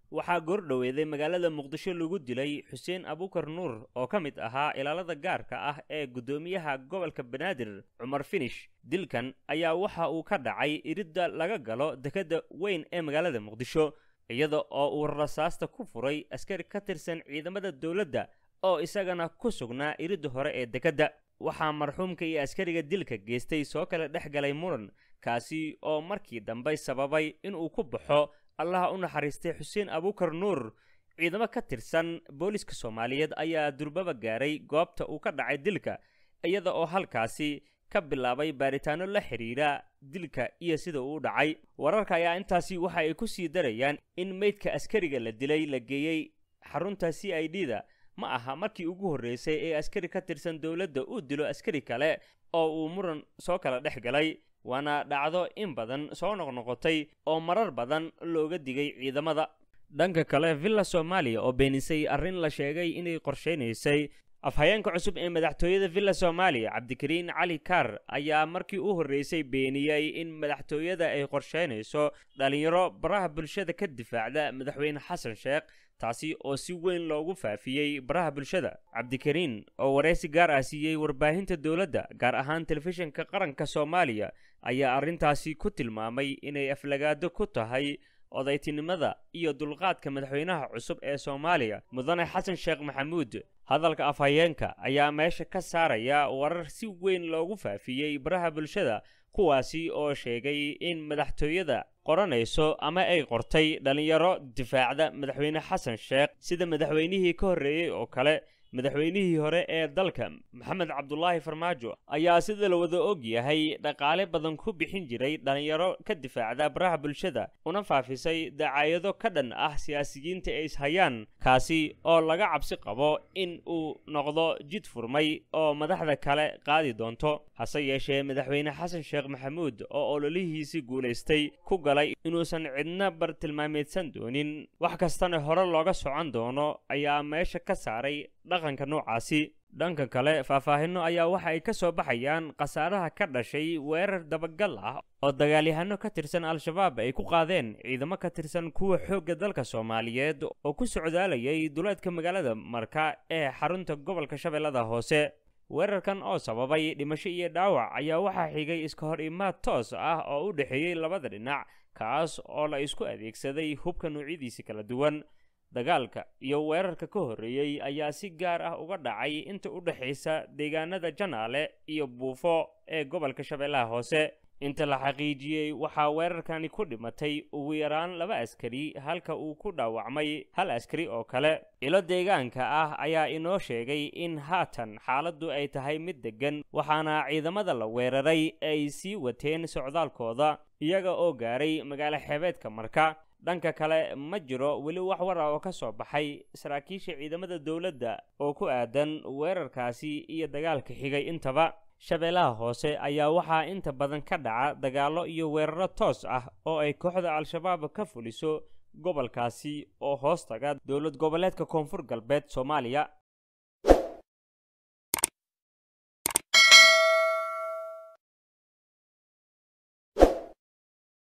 waxaa goordhoweeday magaalada muqdisho lagu dilay xuseen abukar nuur oo ka mid ahaa ilaalada gaarka ah ee guddoomiyaha gobolka banaadir cumar finish dilkan ayaa waxa uu ka dhacay iridda laga galo dekedda weyn ee magaalada muqdisho iyada oo uu rasaasta ku furay askari ka tirsan ciidamada dowladda oo isagana ku sugnaa iridda hore ee dekedda waxaa marxuumka iyo askariga dilka geystay soo kala dhex galay muran kaasi oo markii dambe sababay inuu ku baxo allaha u naxariistay xuseen abukar nuur ciidamo ka tirsan booliska soomaaliyeed ayaa durbaba gaaray goobta uu ka dhacay dilka iyada oo halkaasi ka bilaabay baaritaano la xidhiidha dilka iyo sida uu dhacay wararka ayaa intaasi waxa ay ku sii darayaan in meydka askariga la dilay la geeyey xarunta c i d da ma aha markii ugu horreysay ee askari ka tirsan dowladda uu dilo askari kale oo uu muran soo kala dhex galay waana dhacdo in badan soo noqnoqotay oo marar badan looga digay ciidamada dhanka kale villa soomaaliya oo beenisay arrin la sheegay inay qorshaynaysay afhayeenka cusub ee madaxtooyada villa soomaaliya cabdikariin cali kaar ayaa markii u horreysay beeniyey in madaxtooyada ay qorshaynayso dhalinyaro baraha bulshada ka difaacda madaxweyne xasan sheekh taasi oo si weyn loogu faafiyey baraha bulshada cabdikariin oo wareysi gaar ah siiyey warbaahinta dowladda gaar ahaan telefishinka qaranka soomaaliya ayaa arrintaasi ku tilmaamay inay aflagaado ku tahay odaytinimada iyo dulqaadka madaxweynaha cusub ee soomaaliya mudane xasan sheekh maxamuud hadalka afhayeenka ayaa meesha ka saaraya warar si weyn loogu faafiyey baraha bulshada kuwaasi oo sheegay in madaxtooyada qoranayso ama ay qortay dhallinyaro difaacda madaxweyne xasan sheekh sida madaxweynihii ka horreeyey oo kale madaxweynihii hore ee dalka maxamed cabdulaahi farmaajo ayaa sida la wada og yahay dhaqaale badan ku bixin jiray dhallinyaro ka difaacda baraha bulshada una faafisay dacaayado ka dhan ah siyaasiyiinta ay ishayaan kaasi oo laga cabsi qabo in uu noqdo jid furmay oo madaxda kale qaadi doonto hase yeeshee madaxweyne xasan sheekh maxamuud oo ololihiisii guulaystay ku galay inuusan cidna bartilmaameedsan doonin wax kastana hore looga socon doono ayaa meesha ka saaray dhaqanka noocaasi dhanka kale faahfaahinno ayaa waxa ay ka soo baxayaan khasaaraha ka dhashay weerar dabagal ah oo dagaalyahano ka tirsan al-shabaab ay ku qaadeen ciidamo ka tirsan kuwa xoogga dalka soomaaliyeed oo ku socdaalayay duleedka magaalada marka ee xarunta gobolka shabeellada hoose weerarkan oo sababay dhimasho iyo dhaawac ayaa waxaa xigay iska hor imaad toos ah oo u dhexeeyey labada dhinac kaas oo la isku adeegsaday hubka noocyadiisi kala duwan dagaalka iyo weerarka ka horreeyey ayaa si gaar ah uga dhacay inta u dhexaysa deegaanada janaale iyo buufo ee gobolka shabeellaha hoose inta la xaqiijiyey waxaa weerarkani ku dhimatay ugu yaraan laba askari halka uu ku dhaawacmay hal askari oo kale ilo deegaanka ah ayaa inoo sheegay in haatan xaaladdu ay tahay mid deggan waxaana ciidamada la weeraray ay sii wateen socdaalkooda iyaga oo gaaray magaalo xeebeedka marka dhanka kale ma jiro weli wax war ah oo ka soo baxay saraakiisha ciidamada dowladda oo ku aadan weerarkaasi iyo dagaalka xigay intaba shabeellaha hoose ayaa waxaa inta badan ka dhaca dagaallo iyo weeraro toos ah oo ay kooxda al-shabaab ka fuliso gobolkaasi oo hoos taga dowlad goboleedka koonfur galbeed soomaaliya